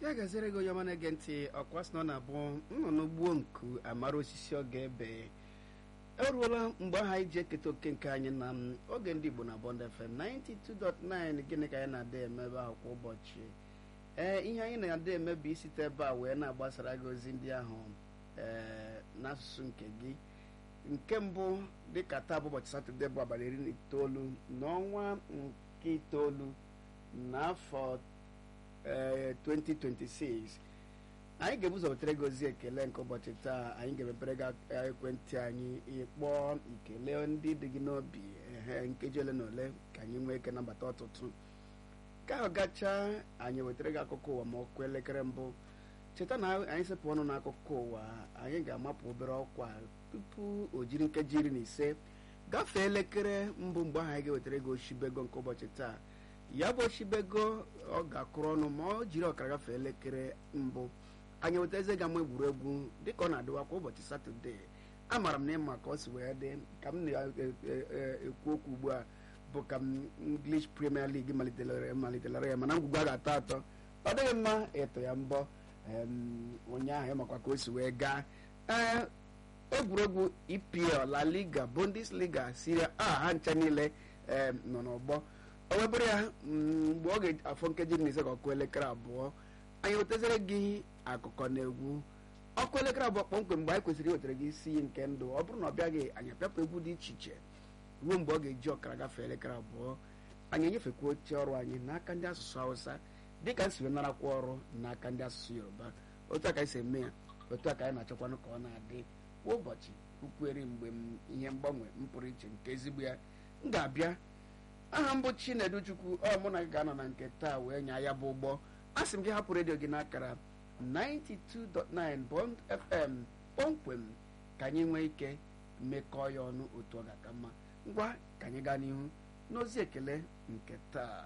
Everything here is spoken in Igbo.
ya gaziere gị onye ọma na-ege ntị ọkwa sị na ọ na-abụ nnụnụ gbuo nku amara osisi ọ ga-ebe o ruola mgbe ahụ anyị ji eketa oke nke anyị na m, oge ndị Igbo na Bond FM 92.9 gịnị ka anyị na-ada eme ebe ahụ kwa ụbọchị ee ihe anyị na-ada eme bụ isite ebe a wee na-agbasara gị ozi ndị ahụ ee n'asụsụ nke gị nke mbụ dịka taa bụ ụbọchị satọde bụ abalị iri na itoolu n'ọnwa nke itoolu n'afọ ee 2026 anyị ga-ebuzo wetere gị ozi ekele nke ụbọchị taa anyị ga-emepere gị ekwentị anyị ịkpọọ ikele ndị dị gị n'obi ehe nkeji ole na ole ka anyị nwee ike nabata ọtụtụ ka ahụ gachaa anyị wetara gị akụkọ ụwa ma ọkụ elekere mbụ cheta na anyị sepụ ọnụ n'akụkọ ụwa anyị ga-amapụ obere ọkwa tupu o jiri nkeji iri na ise gafee elekere mbụ mgbe ahụ anyị ga-ewetara gị oshibego nke ụbọchị taa ya bụ oshibego ọ ga-akụrụ ọnụ ma ọ jiri ọkara gafee elekere mbụ anyị weta eze ga ama egwuregwu dịka ọ na-adịwa kwa ụbọchị satọde amaara m na ịma ka ọ si wee dị ka m na-ekwu okwu ugbu a bụ ka m English Premier League malitere malitere ya mana ngwugwu a ga-atọ atọ ọ dịghị mma ịtụ ya mbọ ụnyaahụ ịmakwa ka o si wee gaa ee egwuregwu EPL La Liga Bundesliga Serie A ha ncha niile nọ n'ọgbọ o webere ya mgbe ọ ga-afọ nkeji na ise ka ọkụ elekere abụọ anyị wetazere gị akụkọ na egwu ọkụ elekere abụọ kpọmkwem mgbe anyị kwesịrị iwetara gị isi iyi nke ndụ ọ bụrụ na ọ bịaghị anyị apịapụ egwu dị iche iche ruo mgbe ọ ga-eji ọkara gafee elekere abụọ anyị enyefekwa oche ọrụ anyị n'aka ndị asụsụ hausa dịka nsi narakwa ọrụ n'aka ndị asụsụ yoruba otu a ka anyị si eme ya otu a ka anyị na-achọkwanụ ka ọ na-adị kwa ụbọchị ukwueri mgbe m ihe mgbanwe m pụrụ iche nke ezigbo ya m ga-abịa aha mbụ Chinedu Chukwu ọ mụ na gị ga-anọ na nke taa wee nya ya bụ ụgbọ a sị m gị hapụ redio gị n'akara 92.9 Bond FM kpọmkwem ka anyị nwee ike mekọọ ya ọnụ otu ọ ga-aka mma ngwa ka anyị gaa n'ihu n'ozi ekele nke taa